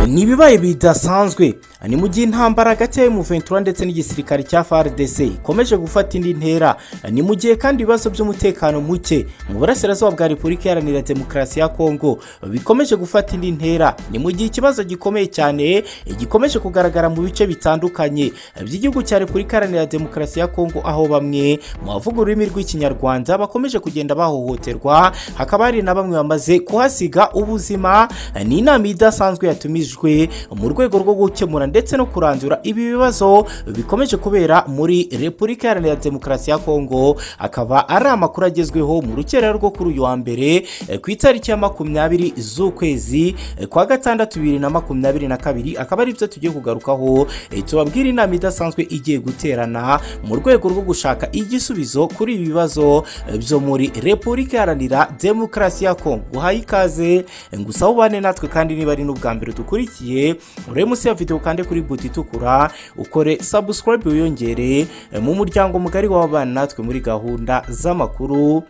ni ibibaye bidasanzwe ni mu gihe intambara hagati ya Ventura ndetse n'igisirikare cya FARDC ikomeje gufata indi ntera ni mu gihe kandi ibibazo by'umutekano muke mu burasirazuba bwa repubulika iharanira demokarasi ya kongo bikomeje gufata indi ntera ni mu gihe ikibazo gikomeye cyane gikomeje kugaragara mu bice bitandukanye by'igihugu cya repubulika iharanira demokarasi ya kongo aho bamwe mu bavuga ururimi rw'ikinyarwanda bakomeje kugenda bahohoterwa hakaba hari na bamwe bamaze kuhasiga ubuzima ni inama idasanzwe yatumijwe mu rwego rwo gukemura ndetse no kurandura ibi bibazo bikomeje kubera muri repubulika iharanira demokarasi ya kongo akaba ari amakuru agezweho mu rukerera rwo kuri uyu wa mbere ku itariki ya makumyabiri z'ukwezi kwa gatandatu bibiri na makumyabiri na kabiri akaba ari byo tugiye kugarukaho tubabwira inama idasanzwe igiye guterana mu rwego rwo gushaka igisubizo kuri ibi bibazo byo muri repubulika iharanira demokarasi ya kongo uhaye ikaze ngusa ubane natwe kandi niba ari n'ubwa mbere dukurikiye urebe munsi ya videwo ukande kuri buti itukura ukore sabusikarayibu wiyongere mu muryango mugari w'abana natwe muri gahunda z'amakuru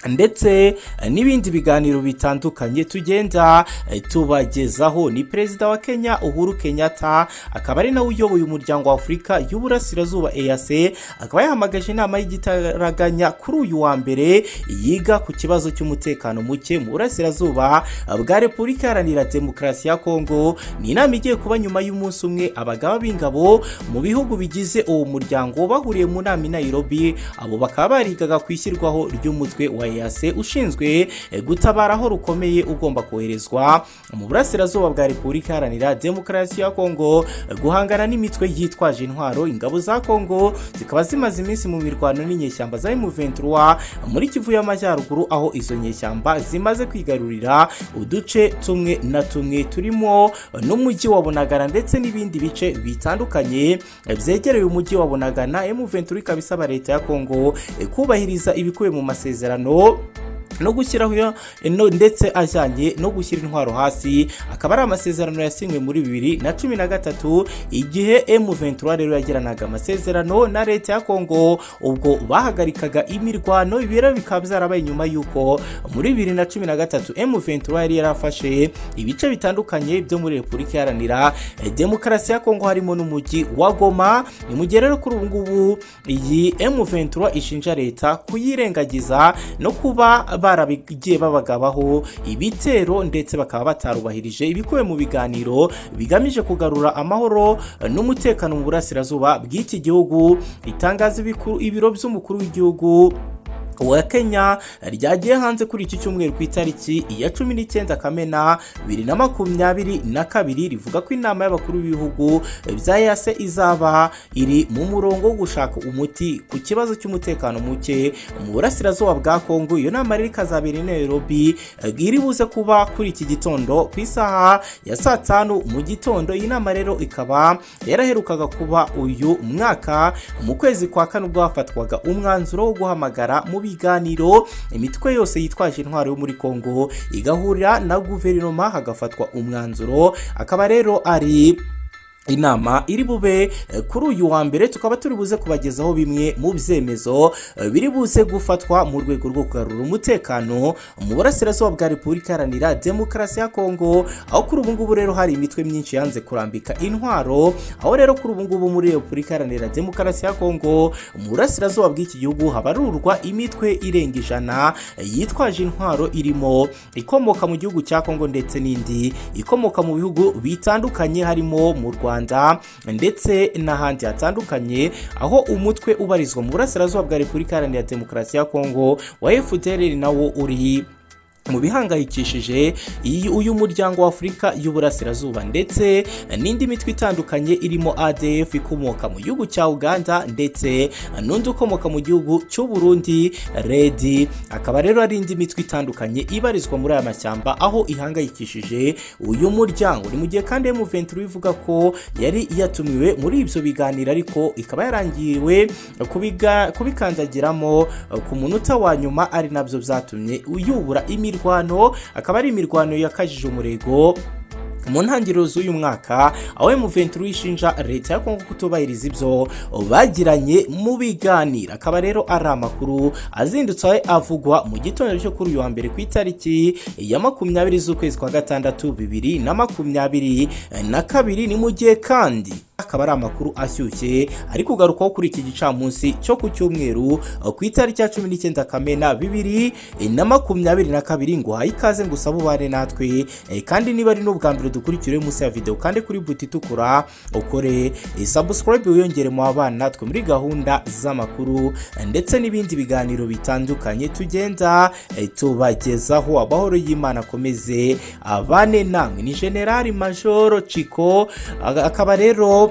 ndetse n'ibindi biganiro bitandukanye tugenda tubagezaho ni perezida wa kenya uhuru kenyatta akaba ari nawe uyoboye umuryango wa afurika y'uburasirazuba eyase akaba yahamagaje inama y'igitaraganya kuri uyu wa mbere yiga ku kibazo cy'umutekano muke mu burasirazuba bwa repubulika iharanira demokarasi ya kongo ni inama igiye kuba nyuma y'umunsi umwe abagaba b'ingabo mu bihugu bigize uwo muryango bahuriye mu nama i nairobi abo bakaba barigaga ku ishyirwaho ry'umutwe wa yase ushinzwe gutabara aho rukomeye ugomba koherezwa mu burasirazuba bwa repubulika iharanira demokarasi ya kongo guhangana n'imitwe yitwaje intwaro ingabo za kongo zikaba zimaze iminsi mu mirwano n'inyeshyamba za emuventura muri kivu y'amajyaruguru aho izo nyeshyamba zimaze kwigarurira uduce tumwe na tumwe turimo n'umujyi wa bunagana ndetse n'ibindi bice bitandukanye byegereye umujyi wa bunagana emuventura ikaba isaba leta ya kongo kubahiriza ibikubiye mu masezerano no no gushyiraho ndetse ajyanye no gushyira intwaro hasi akaba ari amasezerano yasinywe muri bibiri na cumi na gatatu igihe M23 rero yagiranaga amasezerano na leta ya Kongo ubwo bahagarikaga imirwano ibiro bikaba byarabaye nyuma y'uko muri bibiri na cumi na gatatu M23 yari yarafashe ibice bitandukanye byo muri Repubulika Iharanira Demokarasi ya Kongo harimo n'umujyi wa Goma ni mu gihe rero kuri ubu ngubu iyi M23 ishinja leta kuyirengagiza no kuba barabigiye babagabaho ibitero ndetse bakaba batarubahirije ibikubiye mu biganiro bigamije kugarura amahoro n'umutekano mu burasirazuba bw'iki gihugu itangaza ibiro by'umukuru w'igihugu uwa kenya ryagiye hanze kuri iki cyumweru ku itariki ya cumi n'icyenda kamena bibiri na makumyabiri na kabiri rivuga ko inama y'abakuru b'ibihugu bya yase izaba iri mu murongo wo gushaka umuti ku kibazo cy'umutekano muke mu burasirazuba bwa kongo iyo nama rero ikazabera i nairobi iri buze kuba kuri iki gitondo ku isaha ya saa tanu mu gitondo iyi nama rero ikaba yaraherukaga kuba uyu mwaka mu kwezi kwa kane ubwo hafatwaga umwanzuro wo guhamagara mu biganiro imitwe yose yitwaje intwaro yo muri kongo igahurira na guverinoma hagafatwa umwanzuro akaba rero ari inama iri bube kuri uyu wa mbere tukaba turi buze kubagezaho bimwe mu byemezo biri buze gufatwa mu rwego rwo kugarura umutekano mu burasirazuba bwa repubulika iharanira demokarasi ya kongo aho kuri ubu ngubu rero hari imitwe myinshi yanze kurambika intwaro aho rero kuri ubu ngubu muri repubulika iharanira demokarasi ya kongo mu burasirazuba bw'iki gihugu habarurwa imitwe irenga ijana yitwaje intwaro irimo ikomoka mu gihugu cya kongo ndetse n'indi ikomoka mu bihugu bitandukanye harimo mu rwanda ndetse n'ahandi hatandukanye aho umutwe ubarizwa mu burasirazuba bwa repubulika iharanira demokarasi ya kongo wa fdr nawo uri mu bihangayikishije uyu muryango wa afurika y'uburasirazuba ndetse n'indi mitwe itandukanye irimo adf ikomoka mu gihugu cya uganda ndetse n'undi ukomoka mu gihugu cy'u burundi redi akaba rero ari indi mitwe itandukanye ibarizwa muri aya mashyamba aho ihangayikishije uyu muryango ni mu gihe kandi muventuro ivuga ko yari yatumiwe muri ibyo biganiro ariko ikaba yarangiriwe kubikandagiramo ku munota wa nyuma ari nabyo byatumye yubura imirwano akaba ari imirwano yakajije umurego mu ntangiriro z'uyu mwaka aho M23 ishinja leta ya Kongo kutubahiriza ibyo bagiranye mu biganiro akaba rero ari amakuru azindutse aho avugwa mu gitondo cyo kuri uyu wa mbere ku itariki ya makumyabiri z'ukwezi kwa gatandatu bibiri na makumyabiri na kabiri ni mu gihe kandi akaba ari amakuru ashyushye ari kugarukaho kuri iki gicamunsi cyo ku cyumweru ku itariki ya cumi n'icyenda kamena bibiri na makumyabiri na kabiri ngo uhaye ikaze ngo usabe ubane natwe Eh, kandi niba ari n'ubwa mbere dukurikira munsi ya video kandi kuri buti itukura ukore eh, subscribe wiyongere mu abana natwe muri gahunda z'amakuru eh, ndetse n'ibindi biganiro bitandukanye tugenda eh, tubagezaho amahoro y'imana akomeze abane namwe ni generali majoro ciko aga- akaba rero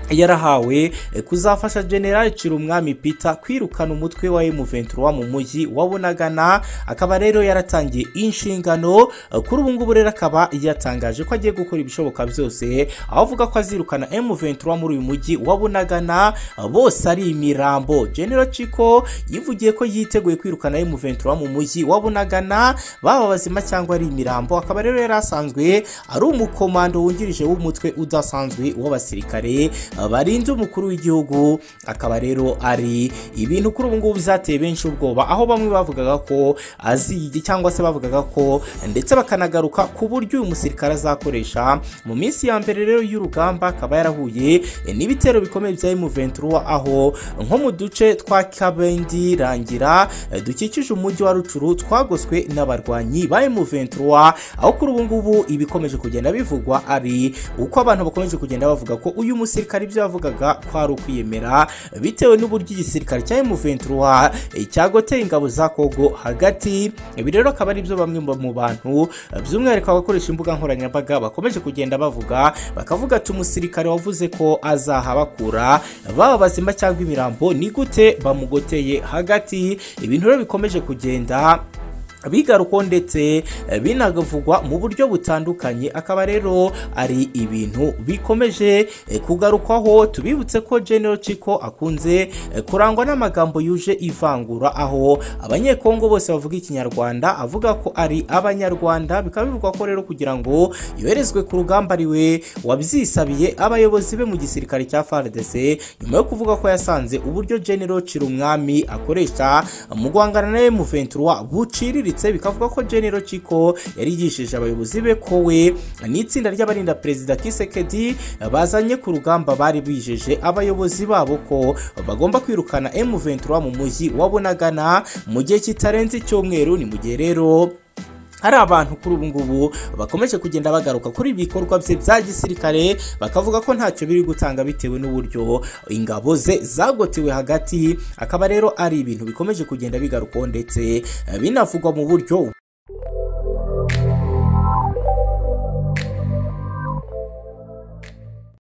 yarahawe eh, kuzafasha general Cirumwami Peter kwirukana umutwe wa M23 mu mujyi wa Bunagana akaba rero yaratangiye inshingano eh, kuri ubu ngubu rero akaba yatangaje ko agiye gukora ibishoboka byose aho avuga ko azirukana M23 muri uyu mujyi wa Bunagana eh, bose ari imirambo General Chico yivugiye ko yiteguye kwirukana M23 mu mujyi wa Bunagana baba bazima cyangwa ari imirambo akaba rero yari asanzwe ari umukomando wungirije w'umutwe udasanzwe w'abasirikare uh, barinze umukuru w'igihugu akaba rero ari ibintu kuri ubu ngubu byateye benshi ubwoba aho bamwe bavugaga ko azigi cyangwa se bavugaga ko ndetse bakanagaruka ku buryo uyu musirikare azakoresha mu minsi ya mbere rero y'urugamba akaba yarahuye eh, n'ibitero bikomeye bya M23 aho nko mu duce twa Kabendi Rangira eh, dukikije umujyi wa Rucuru twagoswe n'abarwanyi ba M23 aho kuri ubu ngubu ibikomeje kugenda bivugwa ari uko abantu bakomeje kugenda bavuga ko uyu musirikare ibyo yavugaga ko ari ukwiyemera bitewe n'uburyo igisirikare cya M23 eh, cyagoteye ingabo za Kongo hagati ibi rero akaba ari byo bamwe mu bantu eh, by'umwihariko abakoresha imbuga nkoranyambaga bakomeje kugenda bavuga bakavuga ati umusirikare wavuze ko azahabakura baba bazima cyangwa imirambo ni gute bamugoteye hagati ibintu rero bikomeje kugenda bigaruko ndetse eh, binavugwa mu buryo butandukanye akaba rero ari ibintu bikomeje eh, kugarukwaho tubibutse ko General Chico akunze eh, kurangwa n'amagambo yuje ivangura aho abanyekongo bose bavuga ikinyarwanda avuga ko ari abanyarwanda bikaba bivugwa ko rero kugira ngo yoherezwe ku rugamba ari we wabyisabiye abayobozi be mu gisirikare cya FARDC nyuma yo kuvuga ko yasanze uburyo General Cirumwami akoresha mu guhangana na M23 buciriritse bikavuga ko General Chico yarigishije abayobozi be ko we n'itsinda ry'abarinda perezida Kisekedi bazanye ku rugamba bari bijeje abayobozi babo ko bagomba kwirukana M23 mu mujyi wa Bunagana mu gihe kitarenze icyumweru ni mu gihe rero hari abantu kuri ubu ngubu bakomeje kugenda bagaruka kuri ibi bikorwa bye bya gisirikare bakavuga ko ntacyo biri gutanga bitewe n'uburyo ingabo ze zagotewe hagati akaba rero ari ibintu bikomeje kugenda bigarukaho ndetse eh, binavugwa mu buryo